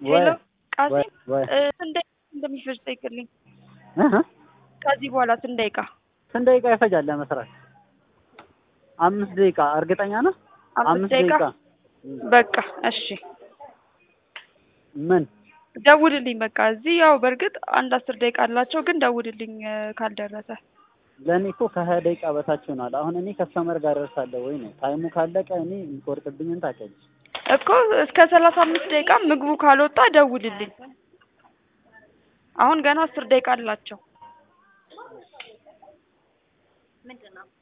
ሄሎ ወይ ቃሲም ወይ እ፣ ስንት ደቂቃ እንደሚፈጅ ጠይቅልኝ። እህ ከዚህ በኋላ ስንት ደቂቃ? ስንት ደቂቃ ይፈጃል ለመስራት? አምስት ደቂቃ እርግጠኛ ነህ? አምስት ደቂቃ። በቃ እሺ ምን ደውልልኝ። በቃ እዚህ ያው በእርግጥ አንድ አስር ደቂቃ አላቸው፣ ግን ደውልልኝ እ፣ ካልደረሰ ለእኔ እኮ ከሀያ ደቂቃ በታች ሆኗል። አሁን እኔ ከስተመር ጋር ደርሳለሁ ወይ ነው ታይሙ ካለቀ እኔ የሚቆርጥብኝን ታውቂያለሽ። እኮ እስከ ሰላሳ አምስት ደቂቃ ምግቡ ካልወጣ ደውልልኝ። አሁን ገና አስር ደቂቃ አላቸው።